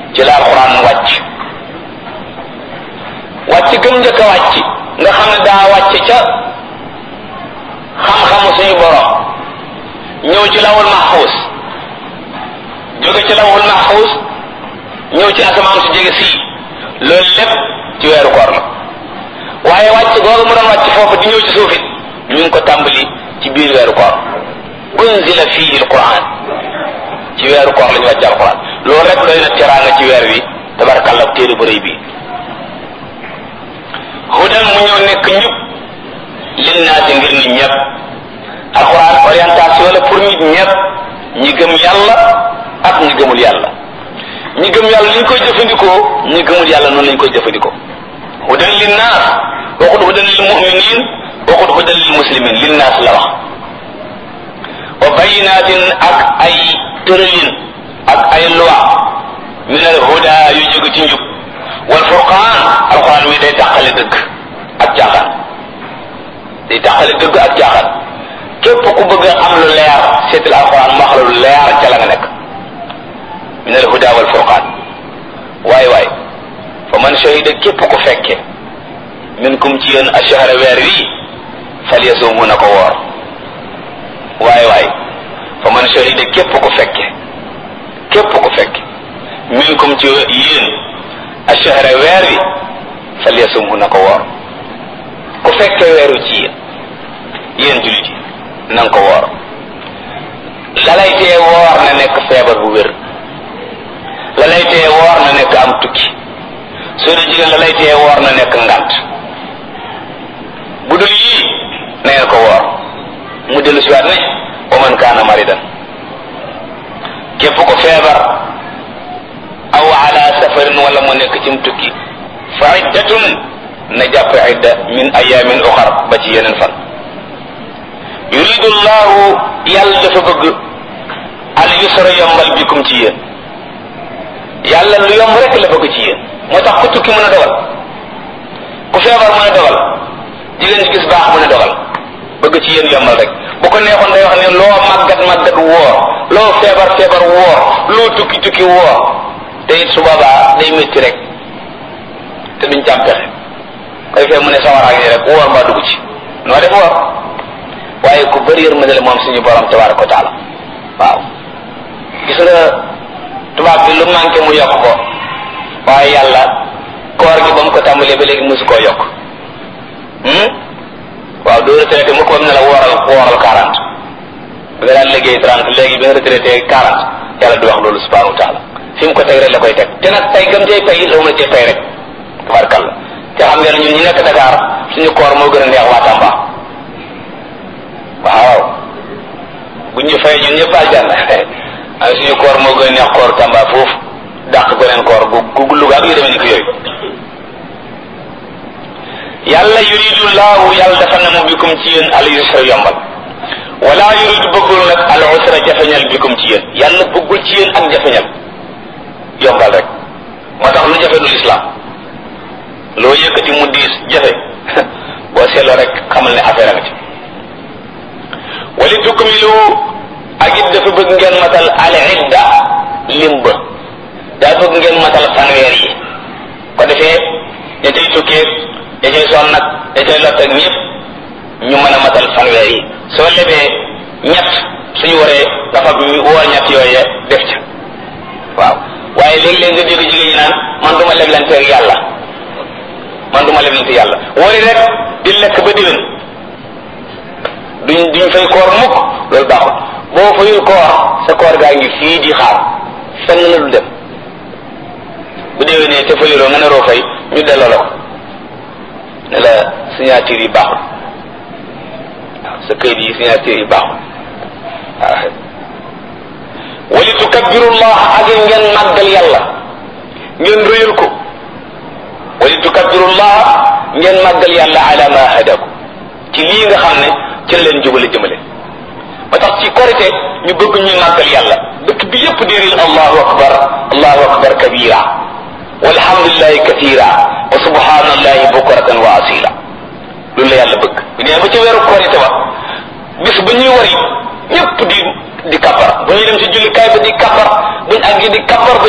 ci la alquran wàcc wàcc gëm njëkk a wàcc nga xam ne daa wàcc ca xam-xamu suñu borom ñëw ci lawul mahfuus jóge ci lawul mahfuus ñëw ci asamaan su jege sii loolu lépp ci weeru koor la waaye wàcc googu mu doon wàcc foofu di ñëw ci suufit ñu ngi ko tàmbali ci biir weeru koor unzila fihi alquran ci weeru koor la ñu wàcc alquran loolu rek doy na teraanga ci weer wi tabarakàllah téere bu rëy bi hudan mu ñëw nekk njub linnaasi ngir nit ñëpp alquran orientation la pour nit ñëpp ñi gëm yàlla ak ñi gëmul yàlla ñi gëm yàlla li ñu koy jëfandikoo ñi gëmul yàlla noonu lañ koy jëfandikoo hudan linnaas waxut hudan lil muminin waxut hudan lil muslimin linnaas la wax wa bayinatin ak ay tëralin ak ay loi min al huda yu jóge ci njub wal furqaan alquran mi day tàqale dëgg ak caaxaan day tàqale dëgg ak caaxaan képp ku bëgg a am lu leer seetal alquran mu wax la lu leer ca la nga nekk min al huda wal furqaan waay waay fa man shahida képp ku fekke minkum ci yéen ashahara weer wi falyasumhu na ko woor waay waay fa man shahida képp ku fekke képp ku fekke minkum ci yéen ashahara weer wi falyasumhu na ko woor ku fekke weeru ci yéen yéen jullit yi na nga ko woor la lay tee woor na nekk feebar bu wér la lay tee woor na nekk am tukki soo dee jigéen la lay tee woor na nekk ngant bu dul yii na ngeen ko woor mu dellu si waat ne wa man kaana maridan képp ko feebar aw ala safarin wala mu nekk cim tukki fa iddatun na jàpp idda min ayamin uxar ba ci yeneen fan yuridu llahu yàlla dafa bëgg al yusra yombal bikum ci yéen yàlla lu yomb rek la bëgg ci yéen moo tax ku tukki mën a dogal ku feebar mën a dogal jigéen ci gis baax mën a dogal bëgg ci yéen yombal rek bu ko neexoon day wax ne loo màggat màggat woor loo feebar feebar woor loo tukki tukki woor te it su boobaa day métti rek te duñ ci am pexe koy fee mu ne sawaraag yi rek woor mbaa dugg ci noo def woor waaye ku bëri yërmande la moom suñu borom tabaraka wa taala waaw gis nga tubaab bi lu manqué mu yokk ko waaye yàlla koor gi ba mu ko tàmbalee ba léegi mosu koo yokk waaw doo retraité mu ko ne la wooral wooral quarante bi nga daan liggéey trente léegi bi nga retraité quarante yàlla du wax loolu subhanahu wa taala fi mu ko teg rek la koy teg te nag tey gëm cay pay la mu cay pay rek tabarkalla te xam ngeen ñun ñi nekk Dakar suñu koor moo gën a neex waa Tamba waaw bu ñu fay ñun ñëpp aljanna ay suñu koor moo gën a neex koor Tamba foofu dàq goneen koor gu gu Louga ak yu demee ni ko yooyu yàlla yuridu laahu yàlla dafa namu bikum ci yéen al yusra yombal wala yuridu bëggul nag al usra jafeñal bikum ci yéen yàlla bëggul ci yéen ak jafeñal yombal rek moo tax lu jafe du lislaam loo yëkkati mu diis jafe boo seetloo rek xamal ne affaire nga ci wali tukmilu ak it dafa bëgg ngeen matal al idda lim ba daa bëgg ngeen matal fanweer yi ko defee ña cay tukkee ña cay sonn nag ña cay lott ak ñëpp ñu mën a matal fanweer yi soo lebee ñett suñu waree dafa woor ñett yooye def ca waaw waaye léegi-léegi nga dégg jigéen ñi naan man du ma leblante ak yàlla man du ma leblante yàlla wari rek di lekk ba diwén duñ duñ fay koor mukk loolu baaxul boo fayul koor sa koor gaa ngi fii di xaar fenn la du dem bu déwénee te fayuloo nga ne roo fay ñu delloo la ko ne la signature yi baaxul waaw sa këyit yi signature yi baaxul waaw wali tukabbirullah ak ngeen màggal yàlla ngeen rëyal ko wali tukabbirullah ngeen màggal yàlla ala ma hadaku ci lii nga xam ne ci la leen jubale jëmale ba tax ci korite ñu bëgg ñuy màggal yàlla dëkk bi yépp déeril allahu akbar allahu akbar kabira walhamdulillahi kathira wa subhanallahi bukratan wa asila loolu la yàlla bëgg bu nee ba ci weeru korite ba bis ba ñuy wari ñépp di di kabar bu ñuy dem ci jullikaay ba di kabar buñ àggi di kabar ba